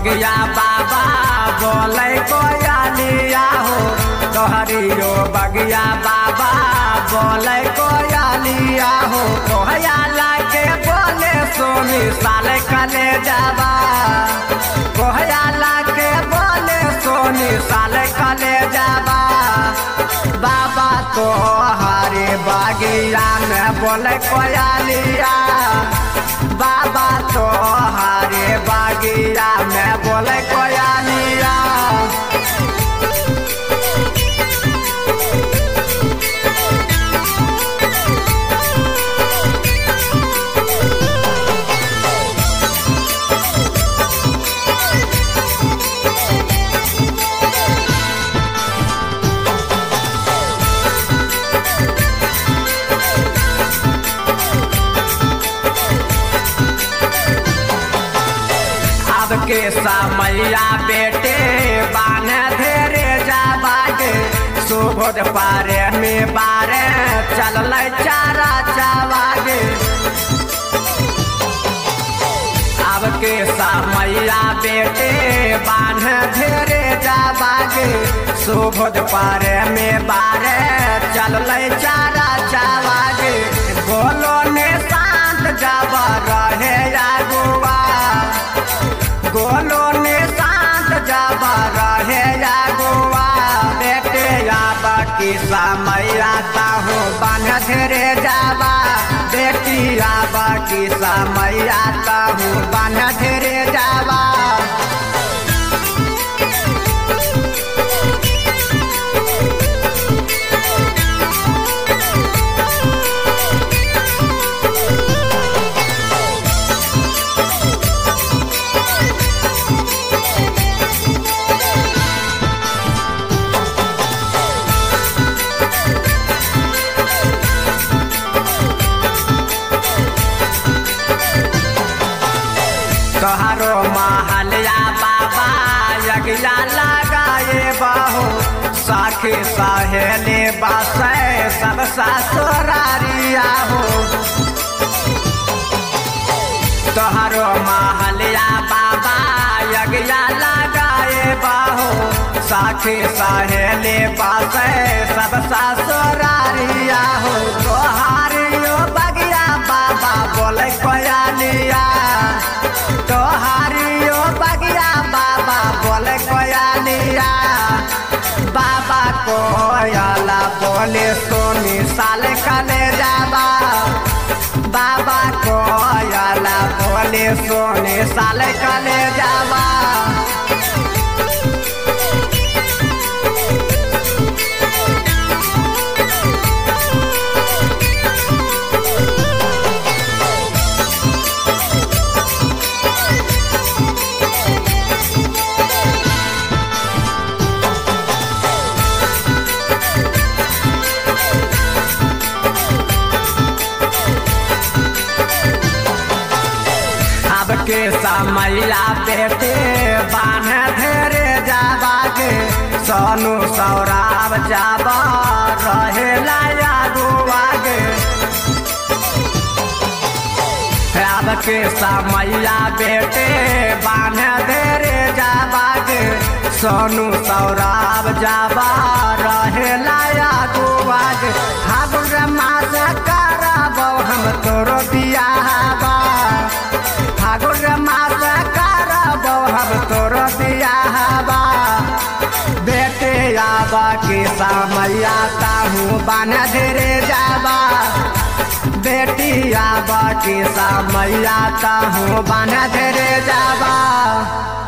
बगिया बाबा बोले कोयलिया हो तोहरियो बगिया बाबा बोले कोयलिया हो कोहयाला के बोले सोनी साले कले जाबा कोहयाला के बोले सोनी साले कले जाबा बाबा तो हरे बगिया में बोले कोयलिया बाबा तो हरे बगिया में बोले कोयलिया अब के समैया बेटे बान धेरे जाबागे सुबोध पारे में बारे चल चारा चावागे अब के समैया बेटे बान धेरे जाबागे सुबोध पारे में बारे चल चारा चावागे बोलो ने शांत जावा रहे जागुआ गोलो ने शांत जाबा रहे या गोवा बेटे आबा की समय आता हूँ बन धरे जाबा बेटी आबा की समय आता हूँ बन धरे जाबा तोहरो महलिया बाबा यज्ञा लगाए बाहो साखी सहेली बसे सब ससुरारिया हो तोहरो महलिया बाबा यज्ञा लगाए बाहो साखी सहेली बसे सब ससुरारिया हो तोहारियो बगिया बाबा बोले कोयलिया तोहारियो बगिया बाबा बोले कोयलिया बाबा कोयला बोले सोनी साले कले जाबा बाबा कोयला बोले सोनी साले कले जाबा अब के समैया बेटे बान धेरे जाबागे सोनू सौराब जाबा रहे लाया गुआगे अब के समैया बेटे बान धेरे जाबागे सोनू सौराब जाबा रहे लाया गुआगे फागुन मास कराबो हम तोरो बियाहबा फागुन मास करबो हम तोर बियाहबा बेटे आबा के समैया ताहू बन धरे जाबा बेटी आबा के समैया ताहू बन धरे जाबा